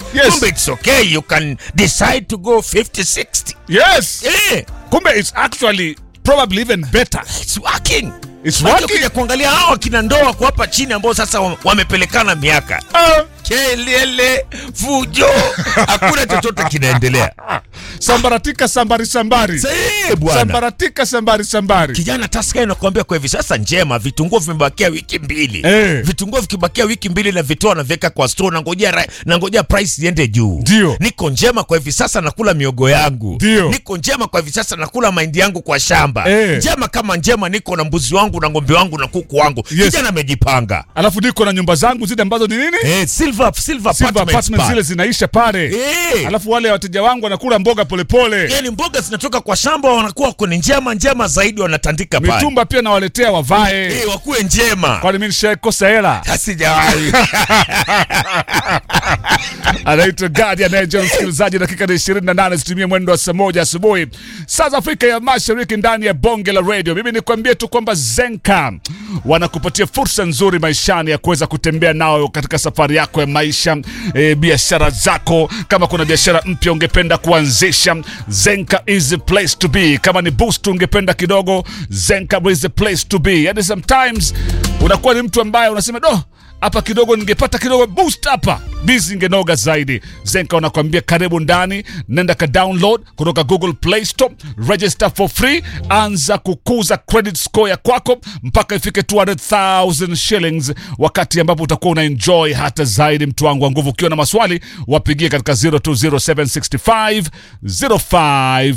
Yes. kumbe it's okay you can decide to go 50 60 yes eh kumbe it's actually probably even better it's working It's Maana working. ukija kuangalia hao kina ndoa kwa hapa chini ambao sasa wa- wamepelekana miaka Ah, kelele fujo hakuna chochote kinaendelea sambaratika sambari sambari Sahi, bwana sambaratika sambari sambari kijana taska inakuambia kwa hivi sasa njema vitunguu vimebakia wiki mbili Eh. vitunguu vikibakia wiki mbili na vitoa naviweka kwa store nangojea ra- nangojea price iende juu Ndio. niko njema kwa hivi sasa nakula miogo yangu Ndio. niko njema kwa hivi sasa nakula mahindi yangu kwa shamba Eh. njema kama njema niko na mbuzi wangu na ng'ombe wangu na kuku wangu Yes. kijana amejipanga alafu niko na nyumba zangu zile ambazo ni nini eh, silver, silver, Silver apartments apartments pale. zile zinaisha pale Eh. alafu wale wateja wangu wanakula mboga polepole yani mboga zinatoka kwa shamba wanakuwa kwenye njema njema zaidi wanatandika pale mitumba pia nawaletea wavae eh, wakuwe njema kwani mi nishakosa hela sijawahi anaitwa gadi anayeja msikilizaji dakika ni 28 zitumie mwendo wa saa moja asubuhi saa za afrika ya mashariki ndani ya bonge la radio mimi nikwambie tu kwamba zenka wanakupatia fursa nzuri maishani ya kuweza kutembea nao katika safari yako ya maisha e, biashara zako kama kuna biashara mpya ungependa kuanzisha zenka is the place to be kama ni boost ungependa kidogo zenka is the place to be yani sometimes unakuwa ni mtu ambaye unasema do hapa kidogo ningepata kidogo boost hapa bizi ingenoga zaidi zenka wanakuambia karibu ndani nenda ka download kutoka google play store register for free anza kukuza credit score ya kwako mpaka ifike 200000 shillings wakati ambapo utakuwa una enjoy hata zaidi mtu wangu wa nguvu ukiwa na maswali wapigie katika 020765 05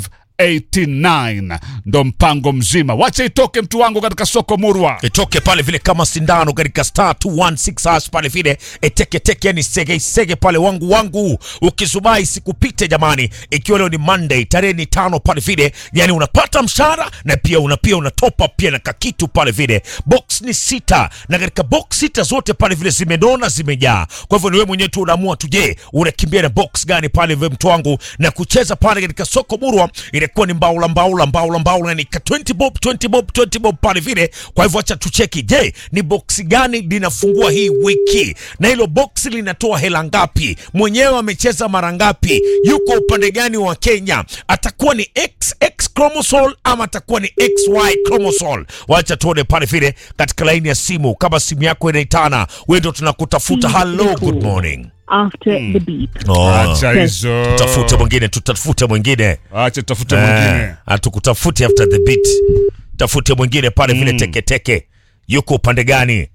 89 ndo mpango mzima wacha itoke mtu wangu katika soko murwa itoke pale vile kama sindano katika star 216 hash pale vile eteketeke yani sege sege pale wangu wangu ukisubai sikupite jamani ikiwa leo ni monday tarehe ni tano pale vile yani unapata mshahara na pia una pia una top up pia na kakitu pale vile box ni sita na katika box sita zote pale vile zimenona zimejaa kwa hivyo ni wewe mwenyewe tu unaamua tu je unakimbia na box gani pale vile mtu wangu na kucheza pale katika soko murwa inakuwa ni mbaula mbaula mbaula mbaula yani ka 20 bob 20 bob 20 bob pale vile kwa hivyo acha tucheki je ni boksi gani linafungua hii wiki na hilo boksi linatoa hela ngapi mwenyewe amecheza mara ngapi yuko upande gani wa kenya atakuwa ni xx chromosol ama atakuwa ni xy chromosol wacha tuone pale vile katika laini ya simu kama simu yako inaitana wewe ndo tunakutafuta hello good morning after the beep. oh. acha hizo tutafute mwingine tutafute mwingine acha tutafute mwingine Eh, hatukutafute after the beat tafute mwingine pale vile teketeke yuko upande gani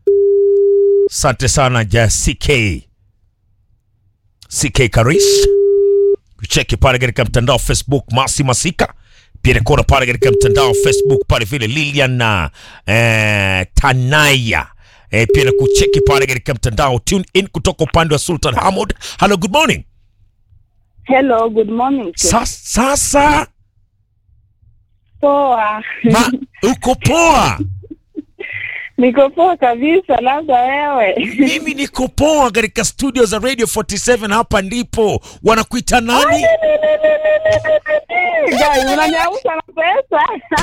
asante sana ja ck ck karis cheki pale katika mtandao facebook masi masika pia nikona pale katika mtandao facebook pale vile lilian na eh, tanaya eh, pia nakucheki pale katika mtandao tune in kutoka upande wa sultan hamod hello good morning Hello, good morning. sir. Sas, sasa Poa. ma, uko poa Niko poa kabisa, labda wewe. mimi niko poa katika studio za radio 47 hapa ndipo wanakuita nani Guys, unaniamsha na pesa.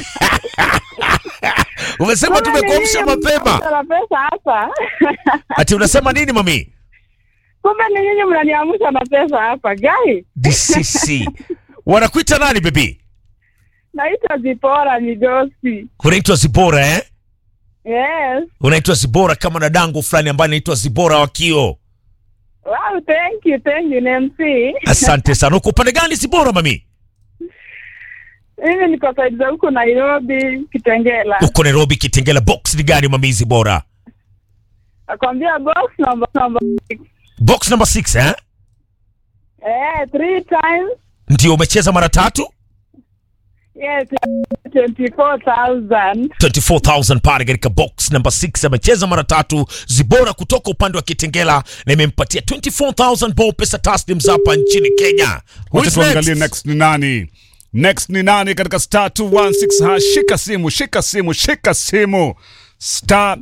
umesema tumekuamsha Kumbe ni nyinyi mapema mnaniamsha na pesa hapa. ati unasema nini mami Kumbe ni nyinyi mnaniamsha na pesa hapa. Guys, dcc wanakuita nani bebi naitwa Zipora Migosi. unaitwa zibora eh Yes. unaitwa zibora kama dadangu fulani ambaye anaitwa zibora wakio Wow, thank you, thank you, NMC. asante sana uko upande gani zibora mami Mimi niko side za huko Nairobi, Kitengela. uko nairobi kitengela box ni gani mami zibora Nakwambia box number number six. box number 6 eh Eh, three times. ndio umecheza mara tatu Yes, 24,000. 24000 pale katika box number 6 amecheza mara tatu zibora kutoka upande wa kitengela na imempatia 24000 ball pesa taslims hapa nchini kenya Who wacha is tuangalie next? next ni nani next ni nani katika star 216 ha shika simu shika simu shika simu star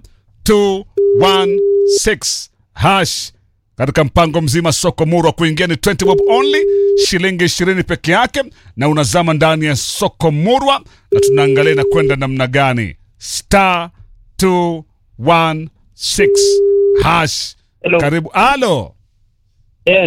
216 hash katika mpango mzima soko murwa kuingia ni 20 bob only shilingi 20 peke yake na unazama ndani ya soko murwa na tunaangalia na kwenda namna gani star 216 hash Hello. karibu alo